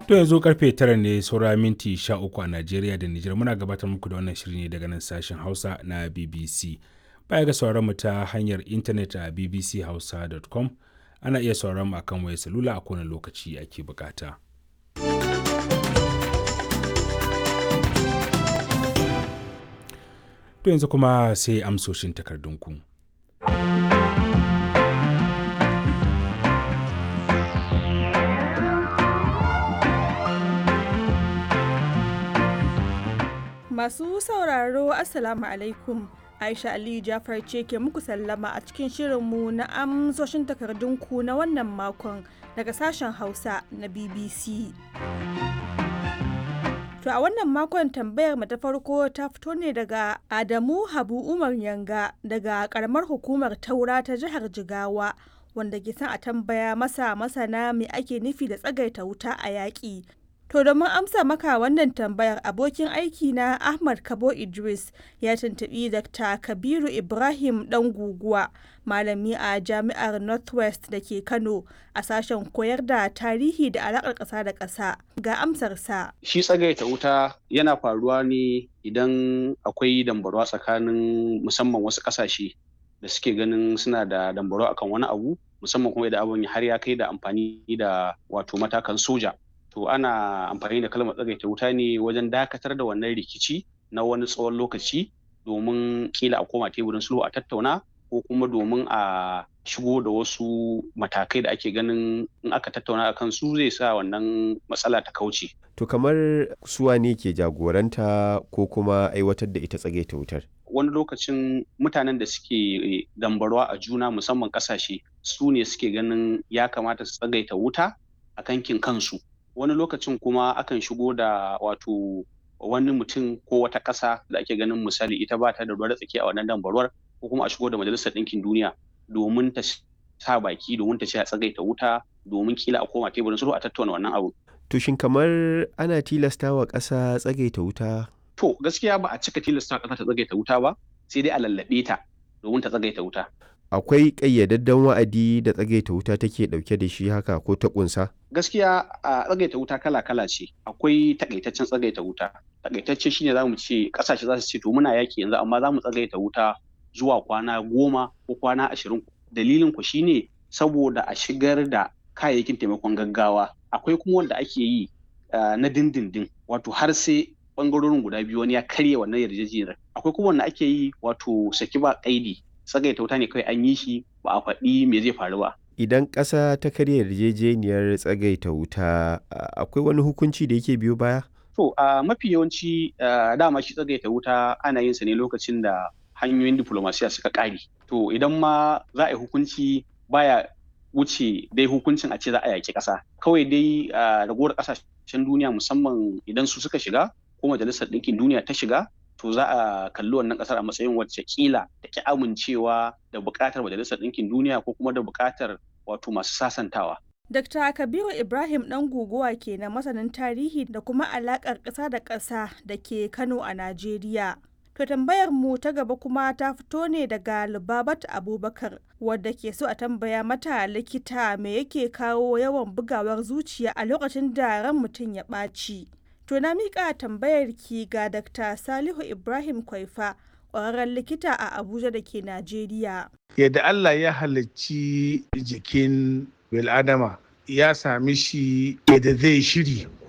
To yanzu karfe tara ne saura minti sha uku a Najeriya da Nijar muna gabatar muku da wannan shiri ne daga nan sashen Hausa na BBC. Baya ga sauran mu ta hanyar intanet a bbchausa.com ana iya sauran mu akan wayar salula a kowane lokaci ake bukata. To yanzu kuma sai amsoshin takardunku. Masu sauraro Assalamu alaikum. Aisha Aliyu Jafar ce ke muku sallama a cikin shirinmu na amsoshin takardunku na wannan makon daga sashen Hausa na BBC. To a wannan makon tambayar mu ta farko ta fito ne daga Adamu Habu Umar Yanga daga karamar hukumar Taura ta jihar Jigawa wanda ke son a tambaya masa masana me ake nufi da tsagaita wuta a yaƙi. To domin amsa maka wannan tambayar abokin aiki na Ahmad Kabo Idris ya tuntuɓi Dr. Kabiru Ibrahim ɗan guguwa malami a jami'ar Northwest da ke Kano a sashen koyar da tarihi da alaƙar ƙasa da ƙasa ga amsarsa. Shi tsagaita wuta yana faruwa ne idan akwai dambarwa tsakanin musamman wasu ƙasashe da suke ganin suna da dambarwa akan wani abu musamman kuma idan abin har ya kai da amfani da wato matakan soja. to ana amfani da kalmar tsagaita wuta ne wajen dakatar da wannan rikici na wani tsawon lokaci domin kila a koma teburin sulhu a tattauna ko kuma domin a shigo da wasu matakai da ake ganin in aka tattauna a su zai sa wannan matsala ta kauce. To kamar suwa ne ke jagoranta ko kuma aiwatar da ita tsagaita wutar? Wani lokacin mutanen da suke dambarwa a juna musamman kasashe su ne suke ganin ya kamata su tsagaita wuta a kankin kansu. wani lokacin kuma akan shigo da wato wani mutum ko wata ƙasa da ake ganin misali ita ba ta da ruwa tsaki a wannan dambarwar ko kuma a shigo da majalisar ɗinkin duniya domin ta sa baki domin ta ce a tsagaita wuta domin kila a koma teburin sulhu a tattauna wannan abu. To shin kamar ana tilasta wa ƙasa tsagaita wuta? To gaskiya ba a cika tilasta ƙasa ta tsagaita wuta ba sai dai a lallaɓe ta domin ta tsagaita wuta. akwai ƙayyadadden wa'adi da tsagaita wuta take ɗauke da shi haka ko ta ƙunsa? Gaskiya a tsagaita wuta kala-kala ce. Akwai takaitaccen tsagaita wuta. Takaitacce shine za mu ce ƙasashe za su ce to muna yaƙi yanzu amma za mu tsagaita wuta zuwa kwana goma ko kwana ashirin. Dalilin ku shine saboda a shigar da kayayyakin taimakon gaggawa. Akwai kuma wanda ake yi na dindindin wato har sai bangarorin guda biyu wani ya karya wannan yarjejeniyar. Akwai kuma wanda ake yi wato saki ba ƙaidi tsagaita wuta ne kawai an yi shi ba a faɗi me zai faru ba. Idan ƙasa ta karya yarjejeniyar tsagaita wuta akwai wani hukunci da yake biyo baya? To a mafi yawanci dama shi tsagaita wuta ana yin sa ne lokacin da hanyoyin diplomasiya suka ƙare. To idan ma za a yi hukunci baya wuce dai hukuncin a ce za a yaƙi ƙasa. Kawai dai ragowar ƙasashen duniya musamman idan su suka shiga ko majalisar ɗinkin duniya ta shiga to za a kalli wannan kasar a matsayin wacce kila da ki amincewa da buƙatar majalisar ɗinkin duniya ko kuma da buƙatar wato masu sasantawa. Dr. Kabiru Ibrahim ɗan guguwa ke na masanin tarihi da kuma alaƙar ƙasa da ƙasa da ke Kano a Najeriya. To tambayar mu ta gaba kuma ta fito ne daga Lubabat Abubakar wadda ke so a tambaya mata likita me yake kawo yawan bugawar zuciya a lokacin da ran mutum ya ɓaci. To na miƙa tambayar ki ga Dr. Salihu Ibrahim Kwaifa, ƙwararren likita a Abuja da ke Najeriya. Yadda Allah ya halicci jikin bil'adama ya sami shi yadda zai shiri